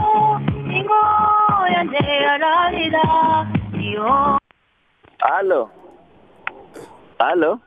ingo yandeararira iyo Halo. Halo.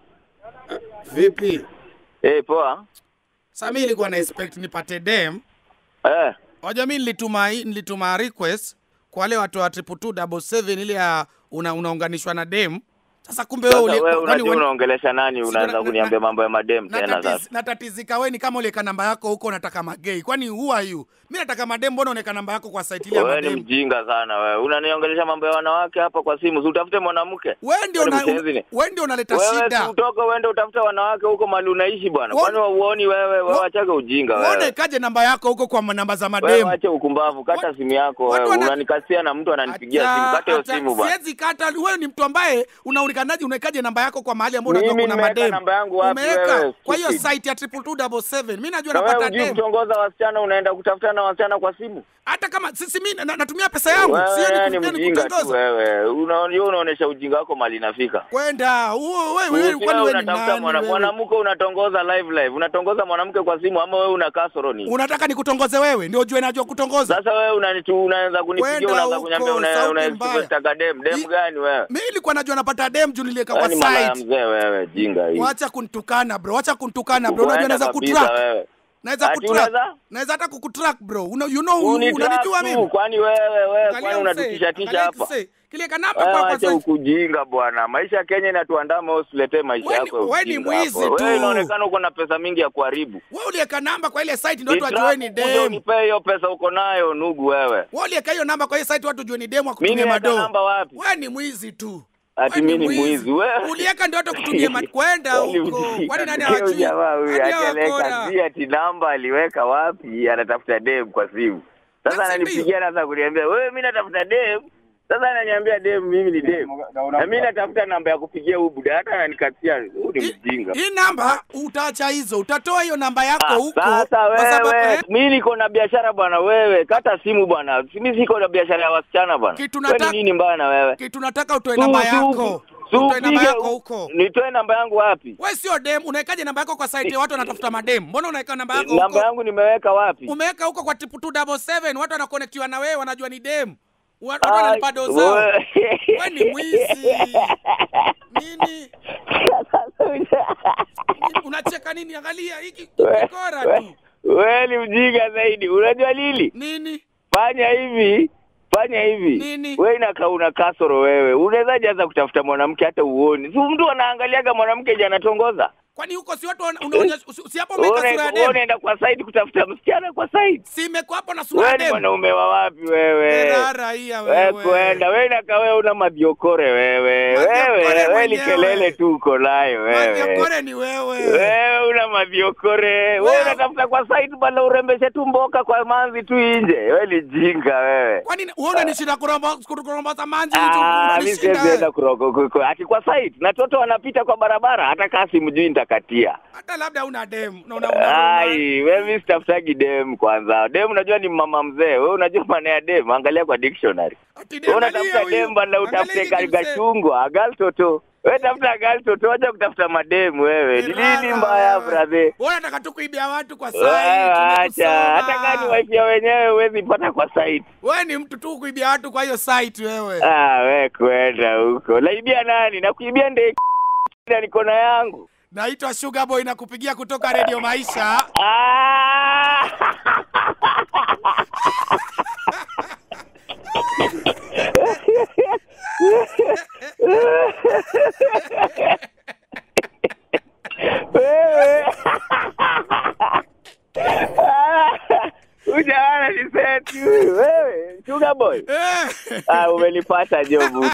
Vipi? Eh, poa. Sasa mimi nilikuwa na expect nipate dem. Eh. Wajua mimi nilituma hii- nilituma request kwa wale watu wa triple two double seven ile ya una, unaunganishwa na dem. Sasa kumbe Sasa wewe uli- wewe kwani unajua wewe- unaongelesha nani? Si Unaanza na- kuniambia na- mambo ya madem tena natatiz, sasa. natatizika wewe ni kama uliweka namba yako huko unataka magei. Kwani who are you? Mimi nataka madem, mbona unaweka namba yako kwa site ile ya Wewe ni madem? mjinga sana wewe. Unaniongelesha mambo ya wanawake hapa kwa simu. Si utafute mwanamke. Wewe ndio Kwani una, mshenzi ni? wewe ndio unaleta Wewe si shida. utoke uende utafute wanawake huko mahali unaishi bwana. Wa- Kwani uoni wewe? Wewe Wa- wachake ujinga Wewe wewe. unaekaje namba yako huko kwa namba za Wewe madem? wache ukumbavu, kata Wa- simu yako watu wewe. wana- Unanikasia na mtu ananipigia Acha- simu. Kata hiyo acha- simu bwana. Siwezi kata. Wewe ni mtu ambaye unaonekanaje, unawekaje namba yako kwa mahali ambapo unajua Mimi kuna nimeweka madem? namba yangu wapi Umeweka wewe, kwa hiyo stupid? site ya triple two double seven. Mimi najua Na wewe napata hujui dem. kutongoza wasichana, unaenda kutafuta na wasichana kwa simu. Hata kama sisi mimi na- natumia pesa yangu, sio Wewe ni ni mjinga tu kutongoza. wewe. Unaona unaonesha ujinga wako mali inafika. Kwenda huo wewe wewe Usi kwani wewe wewe ni unatafuta nani? mwana- wewe? mwanamke unatongoza live live. Unatongoza mwanamke kwa simu ama wewe una kasoro ni? Unataka nikutongoze wewe ndio ujue najua kutongoza. Sasa wewe unanitu unaanza kunipigia Kwenda unaanza huko, kuniambia una sauti una mbaya. unataka dem. Dem Hii- gani wewe? Mimi nilikuwa najua napata dem juu niliweka kwa Wewe ni malaya site. mzee wewe, jinga hii. Wacha kunitukana bro, wacha kunitukana bro. Unajua Kwenda naweza kabisa kutrack. wewe. Naweza Ati kutrack. unaweza? Naweza hata kukutrack bro. Una, you know Unitrack unanijua tu, mimi. Kwani wewe wewe Angalia kwani msee, unatutisha tisha angalia hapa? msee. Kile kanapa Wewe kwa kwa acha site. ukujinga bwana. Maisha ya Kenya inatuandama, wewe usiletee maisha Wewe ni- yako. ya wewe ni ujinga mwizi hapo. tu. Wewe inaonekana uko na pesa mingi ya kuharibu. Wewe uliweka namba kwa ile site ndio watu Nitrack wajue ni ukuje dem. Unipee hiyo pesa uko nayo nugu wewe. Wewe uliweka hiyo namba kwa ile site watu wajue ni dem wa Mimi kutumia niweka madoo. namba wapi? Wewe ni mwizi tu. Ati Wewe mimi ni mwizi wewe. Uliweka ndio watu kutumia mad kwenda Wewe ni huko. mjinga. Kwani nani Huyo hawajui? jamaa huyu Hadi akaleka hawakora. si ati namba aliweka wapi, anatafuta dem kwa simu. Sasa Basi ananipigia naanza kuniambia wewe, mimi natafuta dem. Sasa ananiambia dem, mimi ni dem. Na mimi natafuta namba ya kupigia huyu buda, hata ananikatia. Huyu ni Hii- mjinga. Hii namba utaacha hizo, utatoa hiyo namba yako Ah, huko. Sasa kwa sababu- wewe, eh, mimi niko na biashara bwana, wewe kata simu bwana. Mimi siko na biashara ya wasichana bwana. Kitu Wewe ni nataka- nini mbaya na wewe? kitu nataka utoe Su- namba su- yako. su- Utoe namba upige- yako huko. Nitoe namba yangu wapi? Wewe sio dem, unawekaje namba yako kwa site ya watu wanatafuta madem? Mbona unaweka namba yako Namba huko? yangu nimeweka wapi? Umeweka huko kwa triple two double seven, watu wanakonektiwa na wewe, wanajua ni dem. Wa- Watu Ai, wanalipa doo zao. wewe. Wewe ni mwizi. Nini? Unacheka nini? Angalia hiki kikora tu. Wewe ni mjinga zaidi. Unajua lili? Nini? Fanya hivi, fanya hivi. Nini? Wewe inakaa una kasoro wewe. Unawezaje anza kutafuta mwanamke hata uoni? Si mtu anaangaliaga mwanamke je anatongoza? Kwani huko si watu wana- unaonyesha si- si hapo umeweka sura ya Wewe dem? unaenda kwa site kutafuta msichana kwa site. Si imekuwa hapo na sura Wewe ya ni dem? mwanaume wa wapi wewe? Rara hiya Wewe wewe. kwenda, wewe inakaa wewe una mabiokore wewe. Mabiokore Wewe, wewe ni mwenyewe. kelele tu uko nayo wewe. Mabiokore ni wewe. Wewe una maviokore. Wewe Wewe- unatafuta kwa site bana urembeshe tu mboka kwa manzi tu nje. Wewe ni jinga wewe. Kwani wewe unanishinda kuromba kuromba samanzi Ah, mimi unanishinda. siwezi enda wewe. kuroko kuko. Ati kwa site na toto wanapita kwa barabara hata kasi mjui nitakatia. Hata labda una dem na una una. Ai, wewe mimi sitafutagi dem kwanza. Dem unajua ni mama mzee. Wewe unajua maana ya dem, angalia kwa dictionary. Ati Wewe dem unatafuta alia dem bana huyu. utafute Angalia hiki kimsee. kachungwa, agal toto. Wewe tafuta agal toto, acha kutafuta madem wewe. Ni nini Rara mbaya wewe. brother? Wewe unataka tu kuibia watu kwa site. Wewe acha, tumekusoma. hata kama ni wife ya wenyewe huwezi pata kwa site. Wewe ni mtu tu kuibia watu kwa hiyo site wewe. Ah, we kwenda huko. Naibia nani? Nakuibia ndege na niko na yangu. Naitwa Sugar Boy na kupigia kutoka Radio Maisha. Ah! Wewe. Ah, Huyu jamaa ni seti huyu. Wewe, Sugar Boy. Eh. Ah, umenipata jobu.